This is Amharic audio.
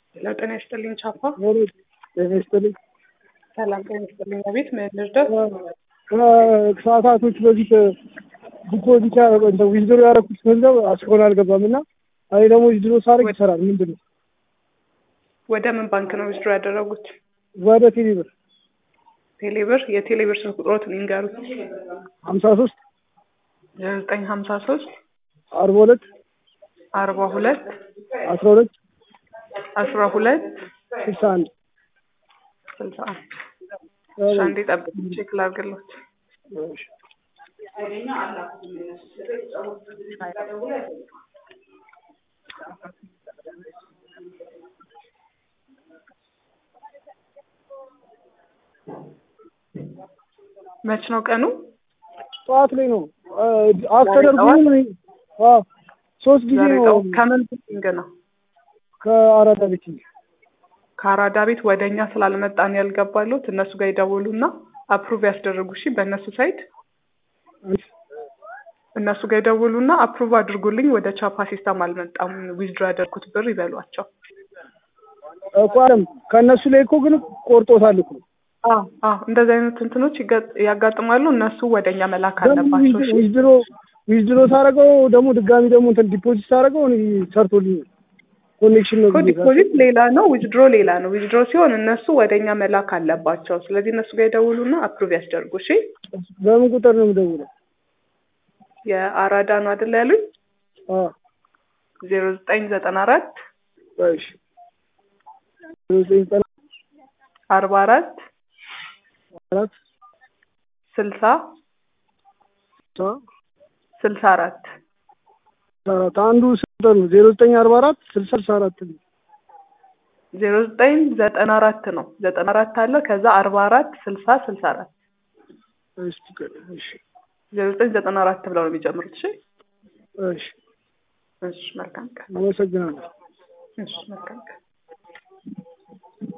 ሄሎ ጤና ይስጥልኝ ቻፓ። ጤና ይስጥልኝ። ሰላም ጤና ይስጥልኝ። አቤት ምን ልርዳው? ከሰዓታቶች በፊት ዲፖዚት ዊዝድሮ ያደረኩት ገንዘብ እስካሁን አልገባም እና እኔ ደግሞ ዊዝድሮ ሳደርግ ይሰራል። ምንድን ነው? ወደ ምን ባንክ ነው ዊዝድሮ ያደረጉት? ወደ ቴሌብር ቴሌብር። የቴሌብር ስልክ ቁጥሮትን ይንገሩት። ሀምሳ ሶስት ዘጠኝ ሀምሳ ሶስት አርባ ሁለት አርባ ሁለት አስራ ሁለት አስራ ሁለት ስልሳ አንድ ስልሳ አንድ እሺ፣ አንዴ ጠብቅ ቼክ ላድርግልዎት። መች ነው ቀኑ? ጠዋት ላይ ነው አስተደርጉ ሶስት ጊዜ ዛሬ ነው ጠዋት ከምን ቢንግ ነው? ከአራዳ ቤት ከአራዳ ቤት ወደ እኛ ስላልመጣን ያልገባሉት እነሱ ጋር ይደውሉና አፕሩቭ ያስደርጉ። እሺ በእነሱ ሳይድ እነሱ ጋር ይደውሉና አፕሩቭ አድርጉልኝ፣ ወደ ቻፓ ሲስተም አልመጣም ዊዝድሮ ያደርኩት ብር ይበሏቸው። እኮ አለም ከእነሱ ላይ እኮ ግን ቆርጦታል እኮ አዎ አዎ፣ እንደዚህ አይነት እንትኖች ይገጥ- ያጋጥማሉ። እነሱ ወደ እኛ መላክ ደግሞ አለባቸው። እሺ ዊዝድሮ ዊዝድሮ ሳደርገው ደግሞ ድጋሚ ደግሞ እንትን ዲፖዚት ሳደርገው እኔ ሰርቶልኝ ኮኔክሽን ነው እኮ ብዬ ዲፖዚት ሌላ ነው፣ ዊዝድሮ ሌላ ነው። ዊዝድሮ ሲሆን እነሱ ወደ እኛ መላክ አለባቸው። ስለዚህ እነሱ ጋር ይደውሉና አፕሩቭ ያስደርጉ። እሺ በምን ቁጥር ነው የምደውለው? የአራዳ ነው አይደል ያሉኝ? አዎ ዜሮ ዘጠኝ ዘጠና አራት እሺ ዘጠኝ ዘጠና አርባ አራት አራት ስልሳ ስልሳ ስልሳ አራት አራት አንዱ ስንት ነው? ዜሮ ዘጠኝ አርባ አራት ስልሳ ስልሳ አራት ነው። ዜሮ ዘጠኝ ዘጠና አራት ነው። ዘጠና አራት አለ ከዛ አርባ አራት ስልሳ ስልሳ አራት እስቲ ቆይ፣ እሺ ዜሮ ዘጠኝ ዘጠና አራት ብለው ነው የሚጀምሩት። እሺ እሺ እሺ መልካም ቀን። አመሰግናለሁ። እሺ መልካም ቀን።